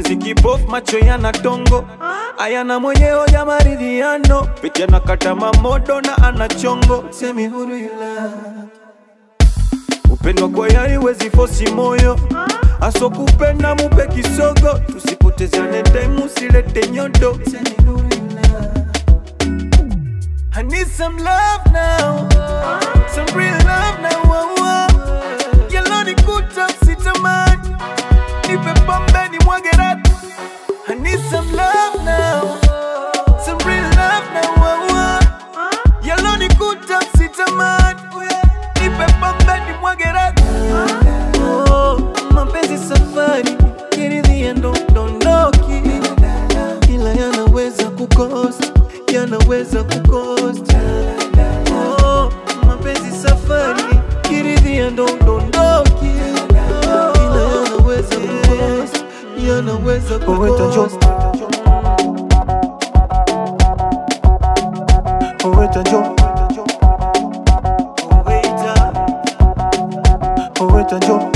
eti kipofu macho yana tongo ayana mwenye hoja maridhiano pitia na kata mamodo na ana chongo semi huru ila upendwa kwa yari wezi fosi moyo aso kupenda mupe kisogo tusipotezane time usilete nyodo semi huru ila I need some love now, some real love now. Oh, oh. Yellow ni kuta sitamani, nipe pombe ni mwage ratu. I need some love now, some real love now. Oh, oh. Yellow ni kuta sitamani, nipe pombe ni mwage ratu. Oh, mapenzi safari, kiridhia ndo dondoki, ila yanaweza kukosa, yanaweza kukosa. Oh, mapenzi safari, kiridhia ndo dondoki, ila yanaweza kukosa, yanaweza kukosa. Oweta jo, oweta, oweta jo,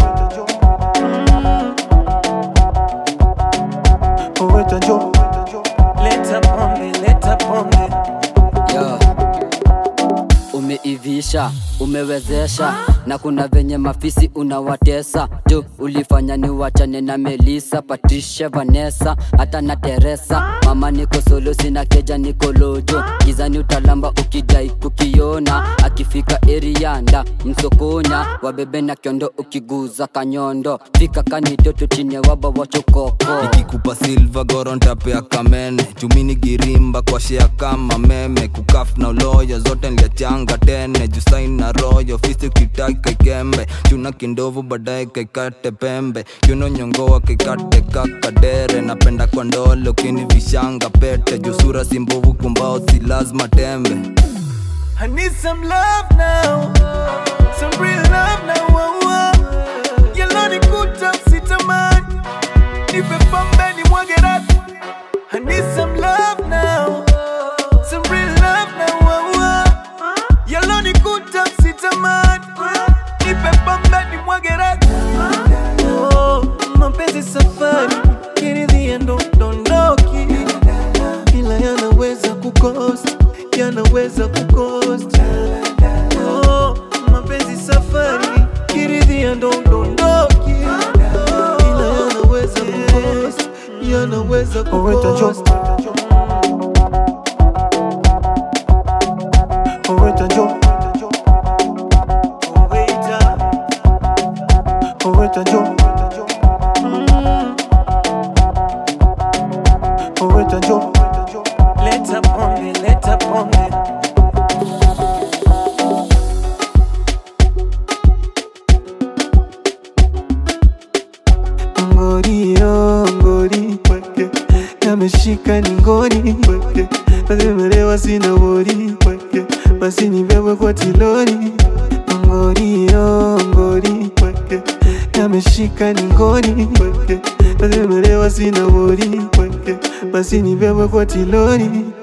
oweta jo. Leta pombe, leta pombe. Yo. Umeivisha, umewezesha na kuna venye mafisi unawatesa tu ulifanya ni wachane na Melisa, Patricia, Vanessa hata na Teresa. Mama niko solo, sina keja, niko lojo gizani, utalamba ukidai kukiona. Akifika erianda msokonya, wabebe na kiondo, ukiguza kanyondo fika kanitoto chini ya waba wachokoko nikikupa silva goro ntapea kamene chumini girimba kwa shea kama meme kukaf na uloyo zote nliachanga tene jusain na royo fisi ukitaki kaikembe chuna kindovu baadaye kaikate pembe kiuno nyongoa kaikate kakadere napenda kwa ndole ukini vishanga pete jusura simbovu kumbao si lazima tembe I need some love now, some real love now. Oh, oh. Yellow ni kuta sitamani, nipe pombe ni mwage ratu. I need some love now, some real love now. Oh, oh. Yellow ni kuta sitamani, nipe pombe ni mwage ratu. Oh, mapenzi safari, kiridhia ndo dondoki, ila yanaweza kukosa, yanaweza kukosa. Oh, mapenzi safari, kiridhia ndo dondoki, ila yanaweza kukosa, yanaweza kukosa. Oweta jo, oweta, oweta jo, Mm. oweta jo. Leta pombe, leta pombe. ngori yo ngori weke yameshika ni ngori weke nazimelewa sina wori weke basi nibebwe kwa tilori ngori yo ngori weke yameshika ni ngori weke nazimelewa sina wori weke basi nibebwe kwa tilori